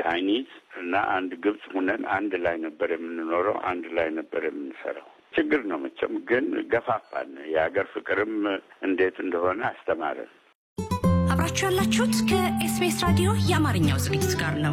ቻይኒዝ እና አንድ ግብጽ ሁነን አንድ ላይ ነበር የምንኖረው፣ አንድ ላይ ነበር የምንሰራው። ችግር ነው መቼም፣ ግን ገፋፋን። የሀገር ፍቅርም እንዴት እንደሆነ አስተማረን። አብራችሁ ያላችሁት ከኤስቢኤስ ራዲዮ የአማርኛው ዝግጅት ጋር ነው።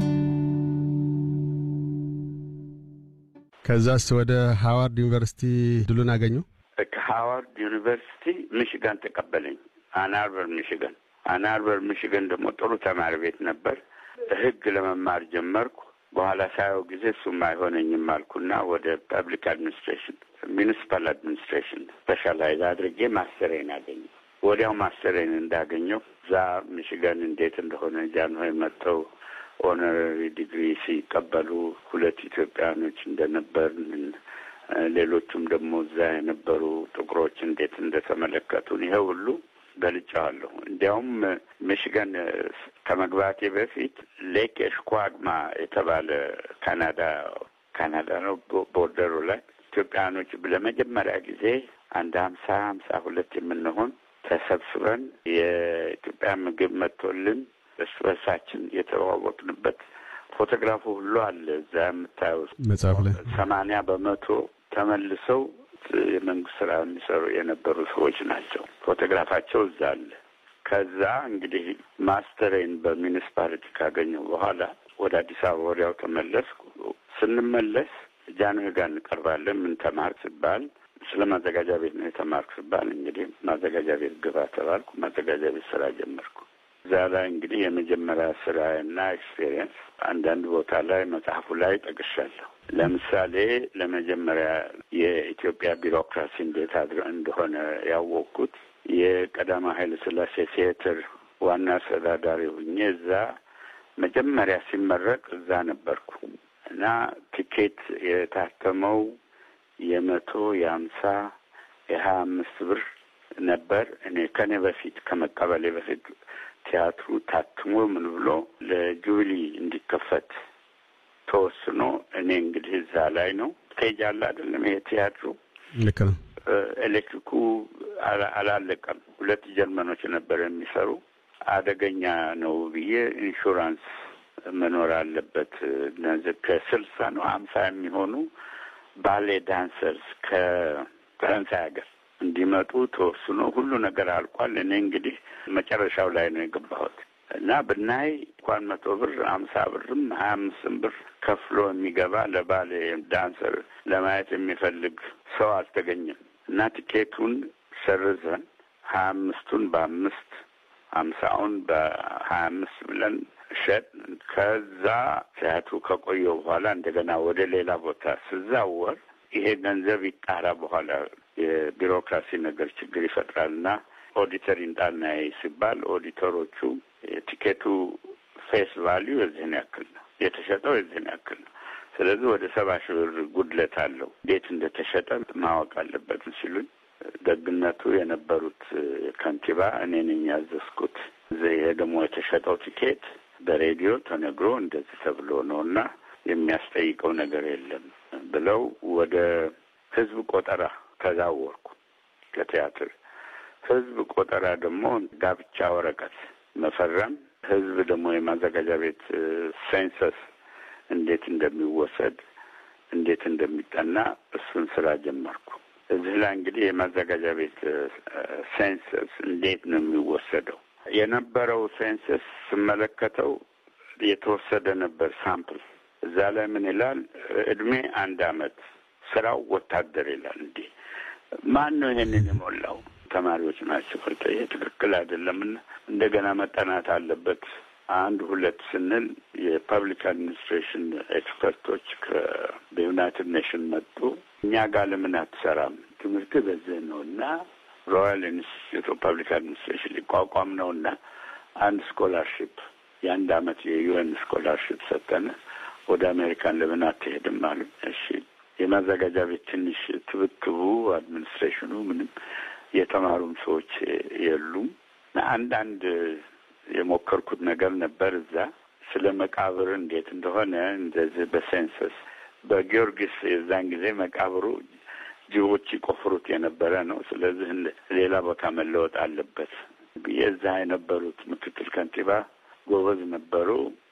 ከዛስ ወደ ሃዋርድ ዩኒቨርሲቲ ድሉን አገኙ? ከሃዋርድ ዩኒቨርሲቲ ሚሽጋን ተቀበለኝ። አናርበር ሚሽጋን። አናርበር ሚሽጋን ደግሞ ጥሩ ተማሪ ቤት ነበር። ህግ ለመማር ጀመርኩ። በኋላ ሳየው ጊዜ እሱም አይሆነኝም አልኩና ወደ ፐብሊክ አድሚኒስትሬሽን ሚኒሲፓል አድሚኒስትሬሽን ስፔሻላይዝ አድርጌ ማስተሬን አገኘ። ወዲያው ማስተሬን እንዳገኘው እዛ ሚሽጋን እንዴት እንደሆነ ጃንሆይ መጥተው ኦነራሪ ዲግሪ ሲቀበሉ ሁለት ኢትዮጵያኖች እንደነበር ሌሎቹም ደግሞ እዛ የነበሩ ጥቁሮች እንዴት እንደተመለከቱን ይሄ ሁሉ ገልጫዋለሁ። እንዲያውም ሚሽገን ከመግባቴ በፊት ሌክ ኤሽኳግማ የተባለ ካናዳ ካናዳ ነው ቦርደሩ ላይ ኢትዮጵያኖች ለመጀመሪያ ጊዜ አንድ ሀምሳ ሀምሳ ሁለት የምንሆን ተሰብስበን የኢትዮጵያ ምግብ መጥቶልን እርስ በርሳችን የተዋወቅንበት ፎቶግራፉ ሁሉ አለ እዛ የምታየው መጽሐፍ ላይ ሰማንያ በመቶ ተመልሰው የመንግስት ስራ የሚሰሩ የነበሩ ሰዎች ናቸው። ፎቶግራፋቸው እዛ አለ። ከዛ እንግዲህ ማስተሬን በሚኒስፓሊቲ ካገኘው በኋላ ወደ አዲስ አበባ ወዲያው ተመለስኩ። ስንመለስ ጃንሆይ ጋር እንቀርባለን። ምን ተማርክ ስባል ስለ ማዘጋጃ ቤት ነው የተማርኩ ስባል እንግዲህ ማዘጋጃ ቤት ግባ ተባልኩ። ማዘጋጃ ቤት ስራ ጀመርኩ። እዛ ላይ እንግዲህ የመጀመሪያ ስራና ኤክስፔሪየንስ አንዳንድ ቦታ ላይ መጽሐፉ ላይ ጠቅሻለሁ። ለምሳሌ ለመጀመሪያ የኢትዮጵያ ቢሮክራሲ እንዴት አድረ እንደሆነ ያወቅኩት የቀዳማዊ ኃይለ ሥላሴ ቲያትር ዋና አስተዳዳሪ ሁኜ እዛ መጀመሪያ ሲመረቅ እዛ ነበርኩ እና ቲኬት የታተመው የመቶ የሀምሳ የሀያ አምስት ብር ነበር። እኔ ከኔ በፊት ከመቀበሌ በፊት ቲያትሩ ታትሞ ምን ብሎ ለጁብሊ እንዲከፈት ተወስኖ እኔ እንግዲህ እዛ ላይ ነው ስቴጅ አለ አይደለም፣ ይሄ ቲያትሩ ልክ ነው። ኤሌክትሪኩ አላለቀም። ሁለት ጀርመኖች ነበር የሚሰሩ። አደገኛ ነው ብዬ ኢንሹራንስ መኖር አለበት። እነዚህ ከስልሳ ነው ሀምሳ የሚሆኑ ባሌ ዳንሰርስ ከፈረንሳይ ሀገር እንዲመጡ ተወስኖ ሁሉ ነገር አልቋል። እኔ እንግዲህ መጨረሻው ላይ ነው የገባሁት እና ብናይ እንኳን መቶ ብር አምሳ ብርም ሀያ አምስትም ብር ከፍሎ የሚገባ ለባሌ ዳንሰር ለማየት የሚፈልግ ሰው አልተገኘም እና ቲኬቱን ሰርዘን ሀያ አምስቱን በአምስት አምሳውን በሀያ አምስት ብለን ሸጥ። ከዛ ቲያትሩ ከቆየው በኋላ እንደገና ወደ ሌላ ቦታ ስዛወር ይሄ ገንዘብ ይጣራ በኋላ የቢሮክራሲ ነገር ችግር ይፈጥራልና ኦዲተር ይምጣና ሲባል ኦዲተሮቹ የቲኬቱ ፌስ ቫሊዩ የዚህን ያክል ነው፣ የተሸጠው የዚህን ያክል ነው። ስለዚህ ወደ ሰባ ሺህ ብር ጉድለት አለው፣ እንዴት እንደተሸጠ ማወቅ አለበት ሲሉኝ ደግነቱ የነበሩት ከንቲባ እኔ ነኝ ያዘዝኩት። ይሄ ደግሞ የተሸጠው ቲኬት በሬዲዮ ተነግሮ እንደዚህ ተብሎ ነው እና የሚያስጠይቀው ነገር የለም ብለው ወደ ህዝብ ቆጠራ ተዛወርኩ ከቲያትር ህዝብ ቆጠራ ደግሞ ጋብቻ ወረቀት መፈረም፣ ህዝብ ደግሞ የማዘጋጃ ቤት ሴንሰስ እንዴት እንደሚወሰድ እንዴት እንደሚጠና እሱን ስራ ጀመርኩ። እዚህ ላይ እንግዲህ የማዘጋጃ ቤት ሴንሰስ እንዴት ነው የሚወሰደው የነበረው ሴንሰስ ስመለከተው የተወሰደ ነበር ሳምፕል። እዛ ላይ ምን ይላል? እድሜ አንድ አመት፣ ስራው ወታደር ይላል። እንዲህ ማን ነው ይሄንን የሞላው? ተማሪዎች ናቸው። ይሄ ትክክል አይደለምና እንደገና መጠናት አለበት። አንድ ሁለት ስንል የፐብሊክ አድሚኒስትሬሽን ኤክስፐርቶች ከዩናይትድ ኔሽን መጡ። እኛ ጋር ለምን አትሰራም? ትምህርት በዚህ ነው እና ሮያል ኢንስቲትዩት ኦፍ ፐብሊክ አድሚኒስትሬሽን ሊቋቋም ነው እና አንድ ስኮላርሽፕ የአንድ አመት የዩኤን ስኮላርሽፕ ሰጠን። ወደ አሜሪካን ለምን አትሄድም አሉ። እሺ የማዘጋጃ ቤት ትንሽ ትብትቡ አድሚኒስትሬሽኑ ምንም የተማሩም ሰዎች የሉም። አንዳንድ የሞከርኩት ነገር ነበር እዛ ስለ መቃብር እንዴት እንደሆነ እንደዚህ በሴንሰስ በጊዮርጊስ የዛን ጊዜ መቃብሩ ጅቦች ይቆፍሩት የነበረ ነው። ስለዚህ ሌላ ቦታ መለወጥ አለበት ብዬ እዛ የነበሩት ምክትል ከንቲባ ጎበዝ ነበሩ።